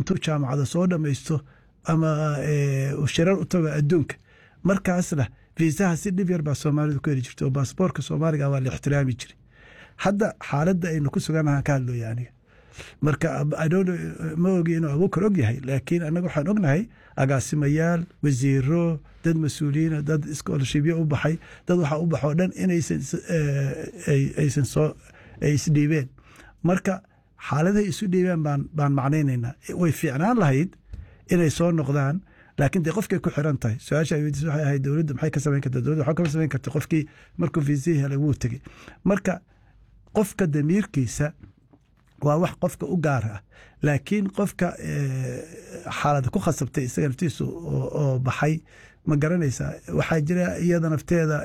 intuu jaamacada soo dhammaysto ama shirar u tago adduunka markaasna viisaha si dhib yar baa soomaalidu ku heli jirta oo baasboorka soomaaliga waa la ixtiraami jiray hadda xaaladda aynu ku suganahaan ka hadlooya aniga marka ma ogi inuu abuukar og yahay laakiin annaga waxaan ognahay agaasimayaal wasiiro dad mas-uuliyiina dad scholarshipyo u baxay dad waxaa u baxoo dhan inaysan soo ay isdhiibeen marka xaaladahay isu dhiibeen baan baan macnaynaynaa way fiicnaan lahayd inay soo noqdaan laakiin dee qofkay ku xiran tahay su-aasha ay weydiisa waxay ahayd dowladda maxay ka samayn kartaa dowladda waxaa kama samayn karta qofkii markuu fiisihii helay wuu tegey marka qofka damiirkiisa waa wax qofka u gaar ah laakiin qofka xaalada ku khasabtay isaga naftiisu oo baxay ma garanaysaa waxaa jira iyada nafteeda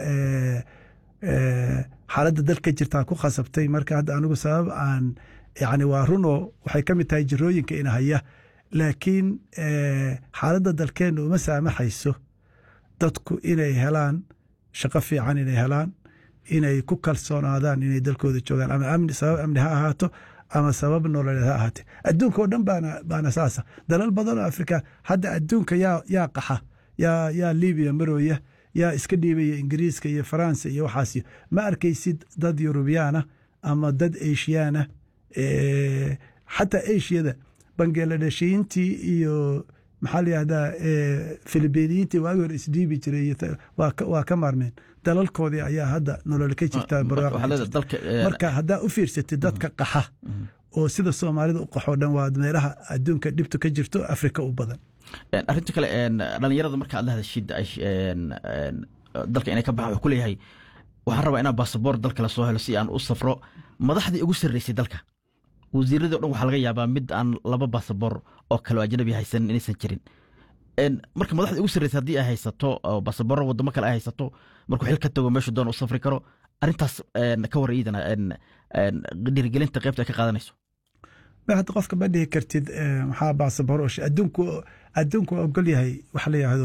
xaaladda dalka jirtaa ku khasabtay marka hadda anigu sabab aan yani waa runoo waxay ka mid tahay jirooyinka ina haya laakiin xaaladda dalkeenna uma saamaxayso dadku inay helaan shaqo fiican inay helaan inay ku kalsoonaadaan inay dalkooda joogaan ama amni sabab amni ha ahaato ama sabab nololeed ha ahaatee adduunka oo dhan baana baana saasa dalal badan oo afrika hadda adduunka yaa yaa qaxa yaa yaa libiya marooya yaa iska dhiibaya ingiriiska iyo faransa iyo waxaas ma arkaysid dad yurubiyaana ama dad eshiyaana xataa eshiyada bangeladheshiyiintii iyo maxaa layihahdaa filibiiniyiintii waagi hore isdhiibi jiray waa ka maarmeen dalalkoodii ayaa hadda nolol ka jirtaa marka haddaa u fiirsatid dadka qaxa oo sida soomaalida u qaxoo dhan waa meelaha adduunka dhibtu ka jirto afrika u badan arrinta kale dhalinyarada marka aad la hadashid dalka inay ka baxa wuxuu ku leeyahay waxaan rabaa inaan baasaboor dalka lasoo helo si aan u safro madaxdii ugu sarreysay dalka wasiiradii o dhan waxaa laga yaabaa mid aan laba baasaboor oo kale oo ajnabi haysanin inaysan jirin marka madaxda ugu sarreysa haddii ay haysato baasaboorro wadamo kale ay haysato markuu xil ka tago meeshu doon u safri karo arrintaas ka war iidana dhiirigelinta qaybta ay ka qaadanayso hadda qofka ma dhihi kartid maxaa baasaboor adduunku adduunku waa ogol yahay waxa la yidhaahdo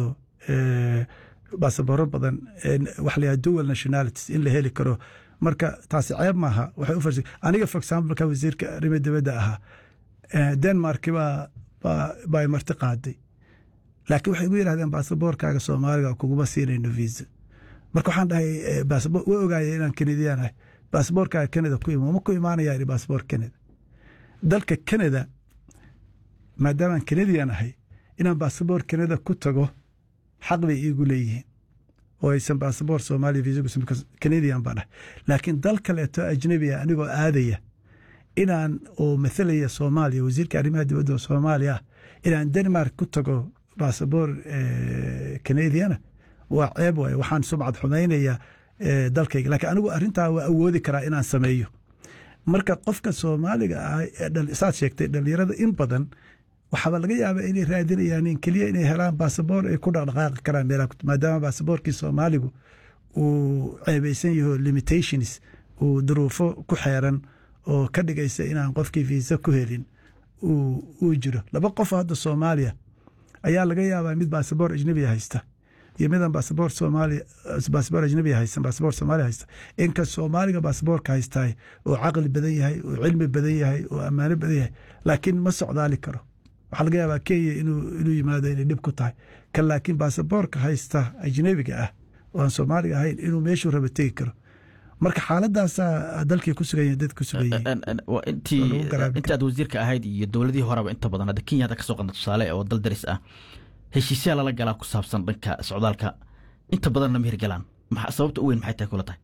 baasabooro badan waxa la yidhahdo dual nationalities in la heli karo marka taasi ceeb maaha waxay u farsi aniga for example ka wasiirka arrimaha dibadda ahaa denmark baa baa marti qaaday laakiin waxay igu yidhahdeen baasaboorkaaga soomaaliga kuguma siinayno visa marka waxaan dhahay way ogaaya inaan kanadiyaan ahay baasaboorkaaga canada ku ima ma ku imaanaya ihi baasaboor canada dalka canada maadaamaan canadian ahay inaan baasaboor canada ku tago xaq bay iigu leeyihiin oo aysan baasaboor soomaaliya visa canadian baan ahay laakiin dal kaleeto ajnabiga anigoo aadaya inaan oo mathalaya soomaaliya wasiirka arrimaha dibadda oo soomaaliya ah inaan denmark ku tago baasaboor canadiana waa ceeb waaye waxaan sumcad xumaynaya dalkayga laakiin anigu arrintaa waa awoodi karaa inaan sameeyo marka qofka soomaaliga ah saad sheegtay dhalinyarada in badan waxaaba laga yaabaa inay raadinayaan in keliya inay helaan baasaboor ay ku dhaqdhaqaaqi karaan meelaha maadaama baasaboorkii soomaaligu uu ceebeysan yaho limitations uu duruufo ku xeeran oo ka dhigaysa inaan qofkii viisa ku helin uu jiro laba qof hadda soomaaliya ayaa laga yaabaa mid baasaboor ajnabiya haysta iyo midaan baasaboor soomaaliya baasaboor ajnabiya haysan baasaboor soomaaliya haysta inka soomaaliga baasaboorka haystaay oo caqli badan yahay oo cilmi badan yahay oo ammaano badan yahay laakiin ma socdaali karo waxaa laga yaabaa kenya inuu inuu yimaado inay dhib ku tahay kan laakiin baasaboorka haysta ajnabiga ah oo aan soomaaliga ahayn inuu meeshuu raba tegi karo marka xaaladaasaa dalkii ku sugan yahay dad ku sugan intii aad wasiirka ahayd iyo dowladihii horeba inta badan hadda kenya hadda kasoo qadna tusaale oo dal daris ah heshiisyaa lala galaa ku saabsan dhanka socdaalka inta badanna ma hirgalaan sababta u weyn maxay tahay kula tahay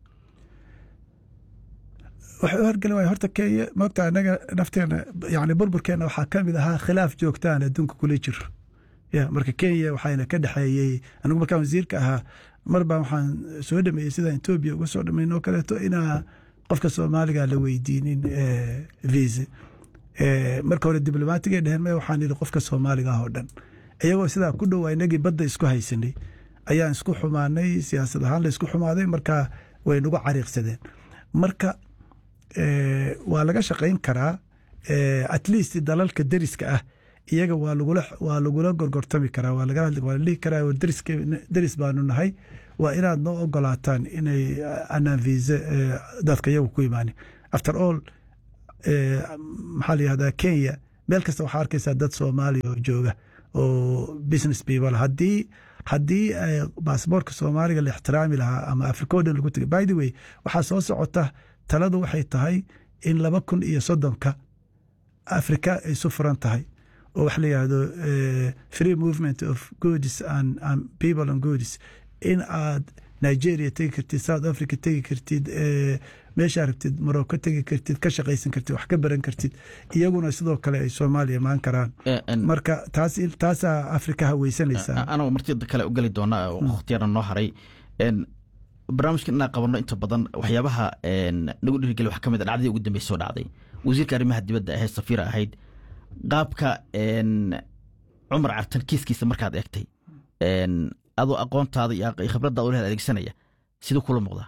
waxay u horgeli waaya horta kenya moogta anaga nafteena yani burburkeena waxaa ka mid ahaa khilaaf joogtaan adduunka kula jiro ya marka kenya waxayna ka dhexeeyey anigu markaan wasiirka ahaa mar baan waxaan soo dhameeyey sidaan etoobiya uga soo dhameyn oo kaleeto inaa qofka soomaaliga la weydiinin visa marka hore diblomaatiga dheheen me waxaan yidhi qofka soomaaliga ah oo dhan iyagoo sidaa ku dhow inagii badda isku haysanay ayaan isku xumaanay siyaasad ahaan la isku xumaaday marka way nagu cariiqsadeen marka waa laga shaqayn karaa at least dalalka deriska ah iyaga waa lagula waa lagula gorgortami karaa waa laga hadli waa la dhihi karaa deriska deris baanu nahay waa inaad noo ogolaataan inay anaan visa dadka iyagu ku imaanin after all maxaa la yihahdaa kenya meel kasta waxaa arkaysaa dad soomaaliya oo jooga oo business people haddii haddii baasboorka soomaaliga la ixtiraami lahaa ama africa o dhan lagu tegay by the way waxaa soo socota taladu waxay tahay in laba kun iyo soddonka africa ay isu furan tahay oo waxa la yihahdo free movement of goods and, and people and goods in aad nigeria tegi kartid south africa tegi kartid meeshaa rabtid morocco tegi kartid ka shaqaysan kartid wax ka baran kartid iyaguna sidoo kale ay soomaaliya imaan karaan marka taas taasaa afrika haweysanaysaa anagoo martida kale u geli doona wakhtiyana noo haray barnaamijka inaan qabanno inta badan waxyaabaha nagu dhiirigeli wax ka mid a dhacdadii ugu dambeysa soo dhacday wasiirka arrimaha dibadda ahayd safiira ahayd qaabka cumar cartan kiiskiisa markaad eegtay adoo aqoontaada iyo khibradda ulehad adeegsanaya siduu kula muuqdaa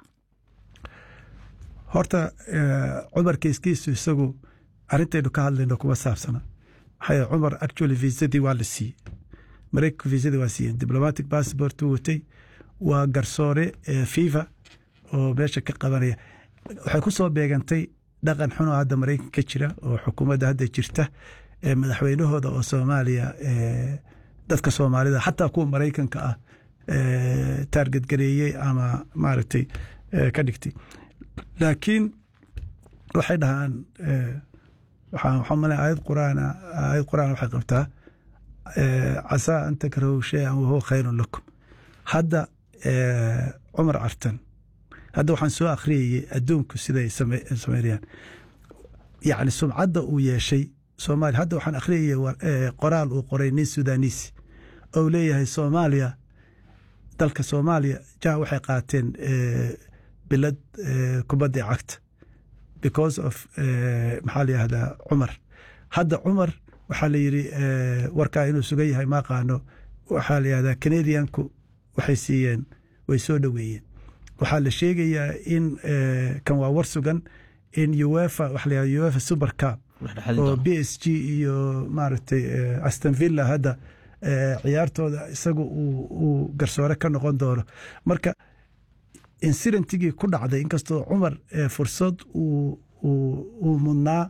horta cumar kiiskiisu isagu arrintaynu ka hadlayno kuma saabsana maxaa cumar actually viisadii waa la siiyey mareykanku viisadii waa siiyeen diplomatic passport uu watay waa garsoore fifa oo meesha ka qabanaya waxay ku soo beegantay dhaqan xun oo hadda maraykan ka jira oo xukuumadda hadda jirta madaxweynahooda oo soomaaliya dadka soomaalida xataa kuwa maraykanka ah taarget gareeyey ama maaragtay ka dhigtay laakiin waxay dhahaan waxaa male aayad quraan aayad quraan waxay qabtaa casaa an takrahu shay-an wahuwa khayrun lakum hadda cumar cartan hadda waxaan soo akhriyayey adduunku siday sameynayaan yacni sumcadda uu yeeshay soomaaliya hadda waxaan akhriyayey qoraal uu qoray nin sudaaniisi ou leeyahay soomaaliya dalka soomaaliya jah waxay qaateen bilad kubadda cagta because of maxaa la yihahdaa cumar hadda cumar waxaa la yidhi warkaa inuu sugan yahay ma aqaano waxaa la yihahdaa canadianku waxay siiyeen way soo dhoweeyeen waxaa la sheegayaa in kan waa war sugan in uefa waxa la yihahda uefa super cup oo b s g iyo maaragtay aston villa hadda ciyaartooda isagu uu garsoore ka noqon doono marka insidentigii ku dhacday inkastoo cumar fursad uu mudnaa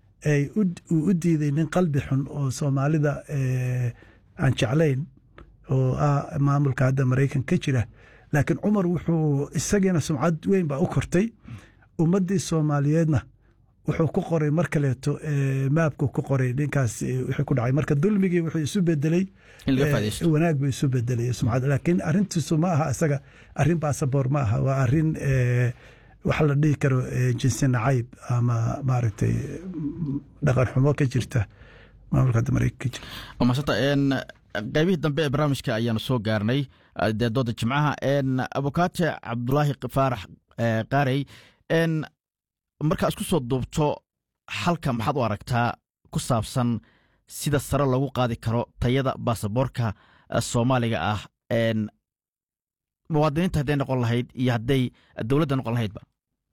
uu u diiday nin qalbi xun oo soomaalida aan jeclayn oo ah maamulka hadda maraykan ka jira laakiin cumar wuxuu isagiina sumcad weyn baa u kortay ummaddii soomaaliyeedna wuxuu ku qoray mar kaleeto maabku ku qoray ninkaas wixii ku dhacay marka dulmigii wuxuu isu bedelay wanaag buu isu bedelay sumcad laakiin arrintiisu ma aha isaga arrin baasaboor ma aha waa arrin waxa la dhihi karo jinsi nacayb ama maaragtay dhaqan xumo ka jirta maamulka hadda maraykan ka jira maasanta qaybihii dambe ee barnaamijka ayaanu soo gaarnay dee dooda jimcaha abukaate cabdulaahi faarax qaarey markaa isku soo duubto xalka maxaad u aragtaa ku saabsan sida sare loogu qaadi karo tayada baasaboorka soomaaliga ah muwaadiniinta hadday noqon lahayd iyo hadday dowladda noqon lahaydba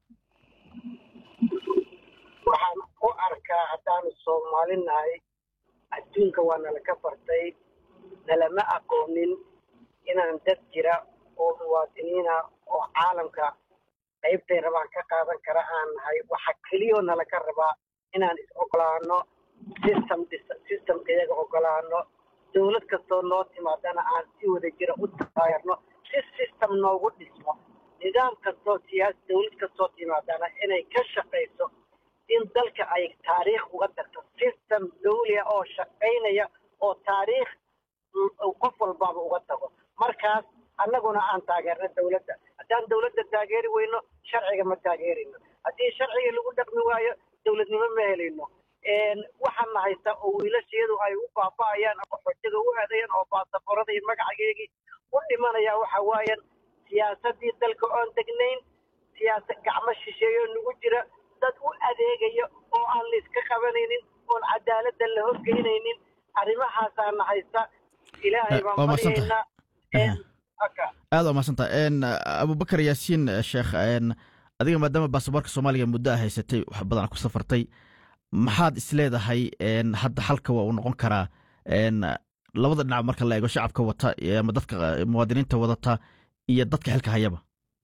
waxaan u arkaa haddaanu soomaalinahay adduunka waa nala ka bartay nalama aqoonin inaan dad jira oo muwaadiniina oo caalamka qaybtay rabaan ka qaadan kara aan nahay waxa keliyoo nala ka rabaa inaan is ogolaano system systemka iyaga ogolaano dowlad kastoo noo timaadana aan si wada jira u taageerno si system noogu dhismo nidaam kastoo siyaasi dowlad kastoo timaadana inay ka shaqayso in dalka ay taariikh uga tagto system dawliya oo shaqaynaya oo taariikh qof walbaaba uga tago markaas annaguna aan taageerno dowladda haddaan dowladda taageeri weyno sharciga ma taageerayno haddii sharciga lagu dhaqmi waayo dowladnimo ma helayno waxaana haysta oo wiilashiyadu ay u baaba'ayaan oo xojada u aadayaan oo baasaboorada iyo magacageegii u dhimanaya waxa waayan siyaasaddii dalka oon degnayn siyaasad gacmo shisheeyo nagu jira dad u adeegaya oo aan layska qabanaynin oon cadaaladda la horgeynaynin arrimahaasaana haysta ilaahay baan baryaynaa aad waa mahadsanta abubakar yaasiin sheekh adiga maadaama baasaboorka soomaaliga muddo a haysatay wax badan ku safartay maxaad isleedahay hadda xalka waa uu noqon karaa labada dhinac marka la eego shacabka wata ama dadka muwaadiniinta wadata iyo dadka xilka hayaba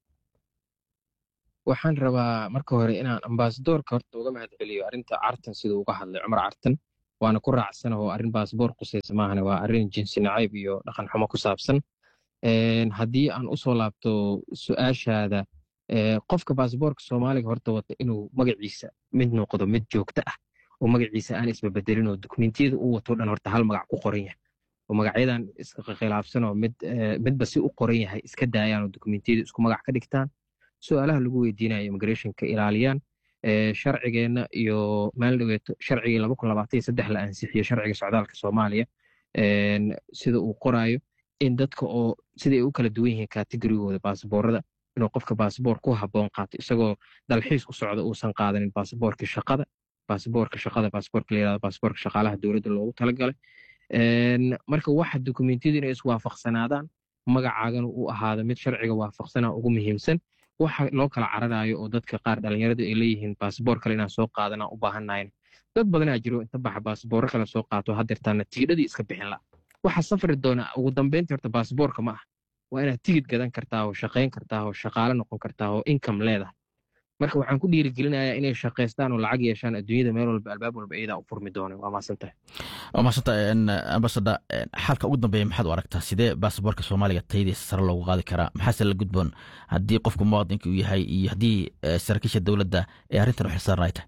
waxaan rabaa marka hore inaan ambasadoorka horta uga mahad celiyo arrinta cartan siduu uga hadlay cumar cartan waana ku raacsana oo arrin baasboor qusaysa maahane waa arrin jinsi nacayb iyo dhaqan xumo ku saabsan haddii aan usoo laabto su-aashaada qofka baasboorka soomaaliga horta wata inuu magaciisa mid noqdo mid joogto ah oo magaciisa aan isbabedelin oo dukumentiyada uu wato dhan horta hal magac ku qoran yahay oo magacyadan iskhilaafsan oo mid midba si u qoran yahay iska daayaan oo dukumentiyada isku magac ka dhigtaan su-aalaha lagu weydiinayo immigrationka ilaaliyaan sharcigeenna iyo maalin dhaweeto sharcigii laba kun labaatan iyo saddex la ansixiyo sharciga socdaalka soomaaliya sida uu qoraayo in dadka oo siday u kala duwan yihiin kategorigooda baasboorada inuu qofka baasboor ku habboon qaato isagoo dalxiis u socda uusan qaadanin baasboorka shaqada baasboorka shaqada baasboorka la yirahdo baasboorka shaqaalaha dowladda loogu talagalay marka waxa dukumentiyadu inay iswaafaqsanaadaan magacaagana uu ahaado mid sharciga waafaqsana ugu muhiimsan waxa loo kala cararayo oo dadka qaar dhalinyaradu ay leeyihiin baasboor kale inaan soo qaadanaan u baahannayn dad badanaa jiro inta baxa baasboorro kale soo qaato haddeertaana tigidhadii iska bixin la waxa safri doona ugu dambeyntii horta baasboorka ma ah waa inaad tigid gadan kartaa oo shaqayn kartaa oo shaqaale noqon kartaa oo income leedahay marka waxaan ku dhiirigelinayaa inay shaqaystaan oo lacag yeeshaan adduunyada meel walba albaab walba iyadaa u furmi doona waa maasantahay waa mahadsanta ambasada xalka ugu dambeeya maxaad u aragtaa sidee baasaboorka soomaaliga tayadiisa sare loogu qaadi karaa maxaase la gudboon haddii qofku muwaadinka uu yahay iyo haddii saraakiisha dowladda ee arrintan u xilsaaran ay tahay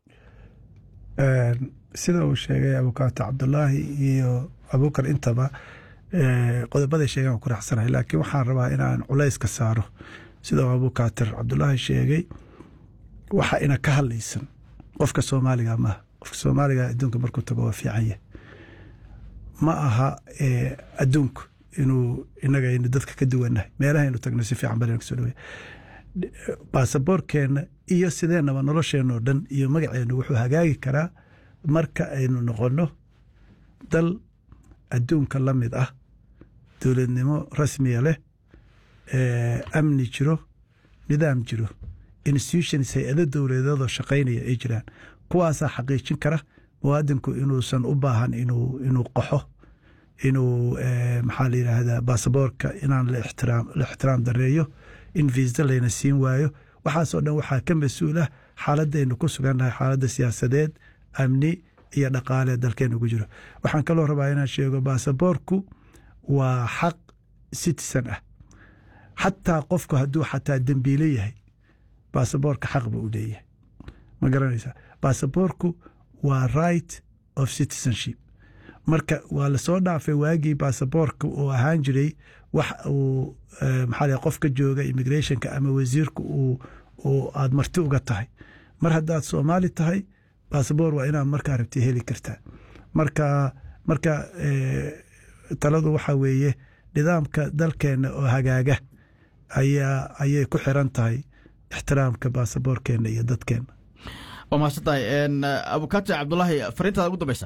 sida uu sheegay abukaato cabdulaahi iyo abuukar intaba qodobaday sheegaan ku raacsanahay laakiin waxaan rabaa inaan culayska saaro sida abukaatir cabdulaahi sheegay waxa ina ka hadlaysan qofka soomaaliga maaha qofka soomaaliga adduunka markuu tago waa fiican yahay ma aha adduunku inuu inaga aynu dadka ka duwannahay meelahaynu tagno si fiican bal kusoo dhaweya baasaboorkeenna iyo sideenaba nolosheenoo dhan iyo magaceennu wuxuu hagaagi karaa marka aynu noqonno dal adduunka la mid ah dowladnimo rasmiya leh amni jiro nidaam jiro institutions hay-ado dowladeedoo shaqaynaya ay jiraan kuwaasaa xaqiijin kara muwaadinku inuusan u baahan inuu qaxo inuu maxaa la yidhaahdaa baasaboorka inaan la ixtiraam dareeyo in viisa layna siin waayo waxaasoo dhan waxaa ka mas-uulah xaaladaynu ku sugannahay xaaladda siyaasadeed amni iyo dhaqaale dalkeenu ku jiro waxaan kaloo rabaa inaan sheego baasaboorku waa xaq citizen ah xataa qofku hadduu xataa dembiile yahay baasaboorka xaq buu u leeyahay ma garanaysaa baasaboorku waa right of citizenship marka waa lasoo dhaafay waagii baasaboorka uu ahaan jiray wax uu maxaa qof ka jooga immigrationka ama wasiirka uu aad marti uga tahay mar haddaad soomaali tahay baasaboor waa inaad markaa rabti heli kartaa marka marka taladu waxaa weeye nidaamka dalkeenna oo hagaaga ayaa ayay ku xiran tahay ixtiraamka baasaboorkeenna iyo dadkeenna waa mahadsan tahay abukaato cabdulaahi fariintaada ugu dambeysa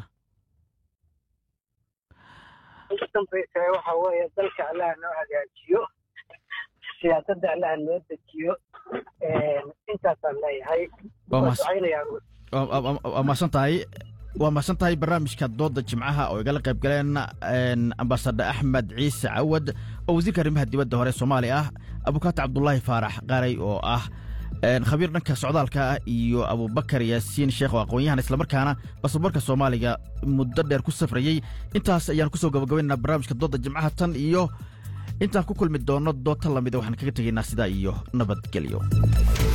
ugu dambaysa waxa weeye dalka allaha noo hagaajiyo siyaasadda allaha noo dejiyo intaasaan leeyahay waa mahadsan tahay waa mahadsan tahay barnaamijka dooda jimcaha oo igala qayb galeen ambasador axmed ciise cawad oo wasiirka arrimaha dibadda hore soomaaliya ah abukaato cabdulaahi faarax qaray oo ah khabiir dhanka socdaalka ah iyo abubakar yaasiin sheekh oo aqoon-yahan islamarkaana basaboorka soomaaliga muddo dheer ku safrayey intaas ayaan kusoo gabagabaynaa barnaamijka dooda jimcaha tan iyo intaan ku kulmi doonno doota lamida waxaan kaga tegaynaa sidaa iyo nabadgelyo